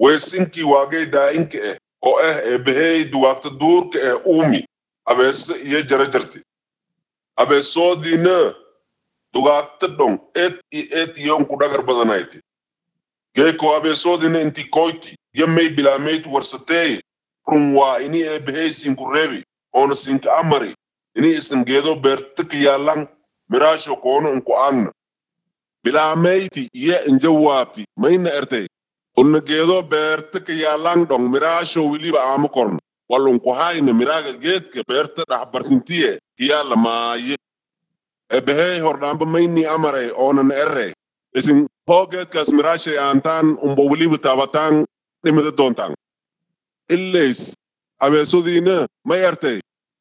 weesinkii waagay daa'inka ah oo ah eebbahey dugaagta duurka ah uumi abeese iyo jarajarti abeesoodiina dugaagta dhon eed iyo eed iyoonku dhagar badanayti geeko abeesoodina inti koyti yo may bilaameyd warsateeye run waa ini eebbahey sinku reebi oona sinka amari ini isan geedo beertika yaallan miraasho koono inku aagna bilaameyti iyo injawaabti mayna ertay unna geedo beertika yaallan dhon miraasho wiliba aama korno walunku hayna miraaga geedka beerta dhaxbartintiye kiyaala maaye eebbahey hordhaamba mayni amaray oonan erre isin hoo geedkaas miraashay aantaan umba weliba taabataan dhimida doontaan illays abeesodiina may ertay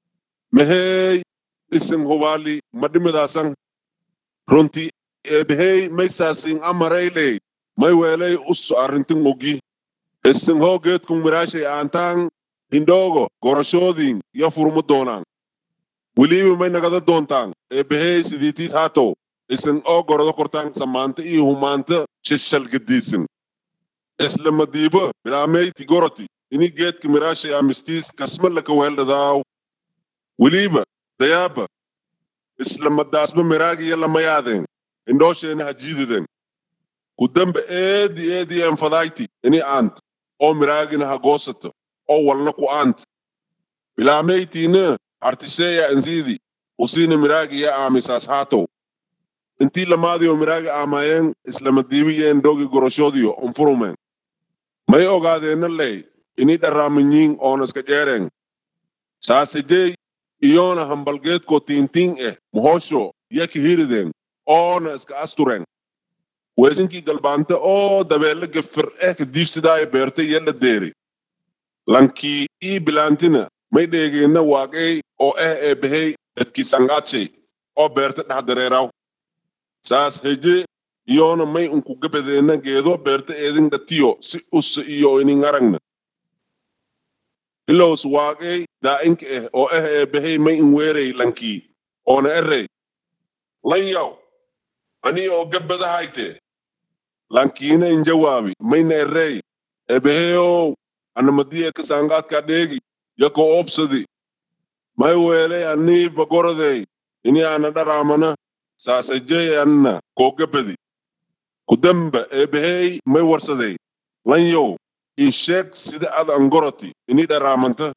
mahey isin hubaali ma dhimidaasan runti eebbahey may saasin amarayley may weelay us arrintin ogi isin hoo geedkun miraashay aantaan hindhoogo gorashoodiin yo furma doonaan weliba may nagada doontaan eebbahey sidiitiis haatow isin oo gorado kortaan samaanta iyo humaanta shishalgadiisin isla madiibo bilaameyti goroti ini geedka miraashay amistiis kasma laka weeldhadaaw weliba dayaaba isla madaasba miraagiyo lamayaadeen indhoosheena hajiididen ku dambe eedi eedi enfadayti ini aant oo miraagina hagoosato oo walna ku aant bilaameytiina artisheeya ansiidi usiina miraagiya aamisaas haatow intii lamaadiyo miraaga aamaayeen islamadiibiyeen dhogi goroshoodiyo unfurumeen may ogaadeenna ley ini dharraaminyiin oonaska jeereen saasejey iyoona hambalgeedko tiintiin eh muhoosho yaki hirideen oona iska astureen weesinkii galbaante oo dabeelle gefir eh kadiibsidaayo beerte yella deeri lankii ii bilaantina may dheegeenna waaqey oo eh eebbahey dadkii sangaadshay oo beerte dhex dareeraw saas heje iyoona may unku gabadeenna geedo beerte eedin dhatiyo si ussa iyo inin aragna ilows waaqey daa'inka ah oo ah eebbahey may in weerey lankii oona erey lan yaw ani oo gabbadahayte lankiina in jawaabi mayna erey eebbaheyow anamadiye kasangaadka dheegi yako obsadi may weeley anii bagorodey ini ana dharaamana saasajey anna koo gabbadi kudamba eebbahey may warsadey lan yow in sheeg sida ad angoroti ini dharaamanta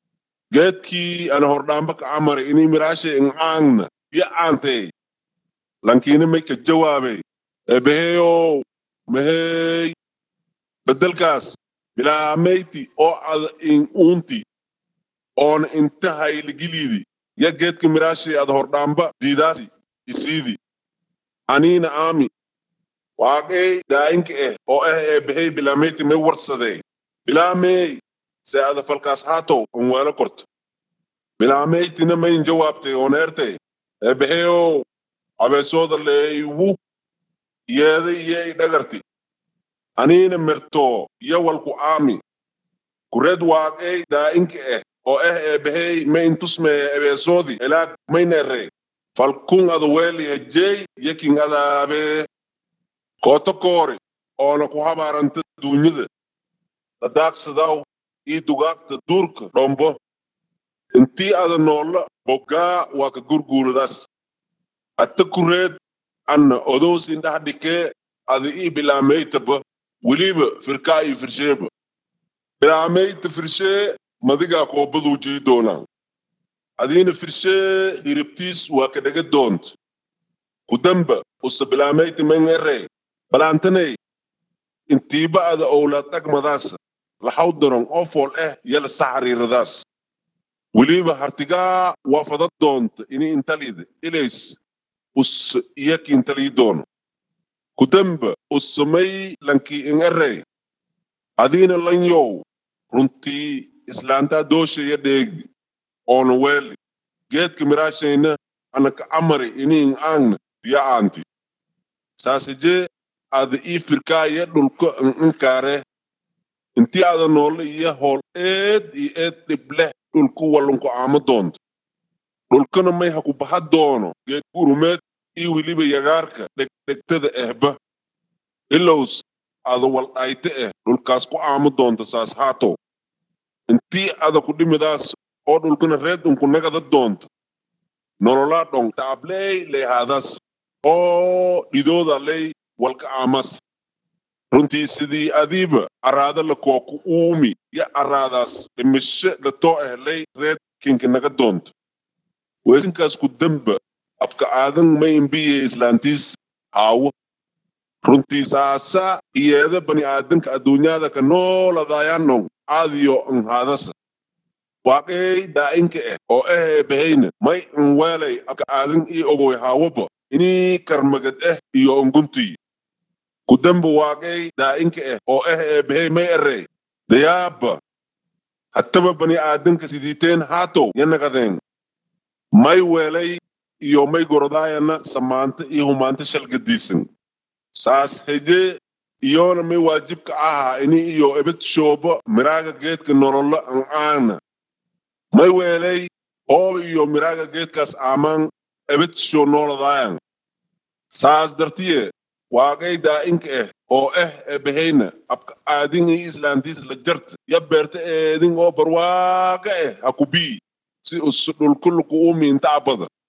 geedkii ana hordhaamba ka amari ini miraashay in aangna iyo aantey lankiina may ka jawaabey eebbaheyow mahey beddelkaas bilaameyti oo ad in uunti oona inta hayligiliidi ya geedka miraashay ad hordhaamba diidaasi isiidi aniina aami waaqey daa'inka ah oo ah eebbahey bilaameyti may warsadey bilaamey se ada falkaas haatow an weelo korto bilaameytina mayn jawaabtay oona ertay eebbaheyow abeesooda leeywu yeeda iyey dhagarti aniina mirtoo iyo walku aami kured waaqey daa'inka ah oo ah eebbahey ma intusmeye ebeesoodi elaag mayna erey falkun ada weeli hejey yakin adaabee kooto koori oona ku habaaranta duunyada dadaaqsadaw ii dugaagta duurka dhombo intii ada noolla boggaa waa ka gurguuradaas atta kureed anna odowsin dhax dhikee ada ii bilaameytaba weliba firkaa ii firsheeba bilaameyta firshee madigaa koobaduu jii doonaa adiina firshee hiribtiis waa ka dhaga doont kudamba usa bilaameyta mangerey balaantaney intiiba ada owlaad dhagmadaasa laxaw daron oo fool ah yala saxariiradaas weliba hartigaa waa fada doonta ini intalida ilays us iyaki intalii doono kudamba usamay lankii in erey adiina lan yow runtii islaantaa dooshaya dheegi oona weeli geedka miraashayna anaka amari ini in aangna ya aanti saasajee ada ii firkaaya dhulka in inkaare intii ada noolle iyo hool eed iyo eed dhibleh dhulku wallunku aamo doonto dhulkana may haku baha doono geed gurumeed iyo weliba yagaarka dhegdhegtada ehba ilows ada waldhayte eh dhulkaas ku aamo doonta saas haato intii ada ku dhimidaas oo dhulkana reed unku nagada doonta nololaa dhong taabley leehaadas oo dhidooda ley walka aamas runtii sidii adiiba araada la kooku uumi ya araadaas dhimisho latoo ehlay reed kinka naga doonta weesinkaas ku damba abka aadan may imbiye islaantiis haawo runtii saasa iyeeda bani aadanka adduunyada ka nooladayanong aadiyo an haadasa waaqey daa'inka eh oo ehee bahayna may an weelay abka aadan ii ogoy haawoba inii karmagad eh iyo onguntii kudamba waaqey daa'inka eh oo ehee bahay may erey dayaaba hattaba bani aadanka sidiiteen haatow yanaqadeen may weelay iyo may gorodaayana samaanta iyo humaanta shalgadiisan saas heje iyoona may waajibka ahaa ini iyo ebed shooba miraaga geedka nololo an aana may weelay hooba iyo miraaga geedkaas aamaan ebed shoo nooladaayan saas dartiye waaqay daa'inka eh oo eh ebahayna abka aadin iyo islaantiis la jarta ya beerta eedin oo barwaaqa eh ha kubii si us dhulkuluku uumi inta abada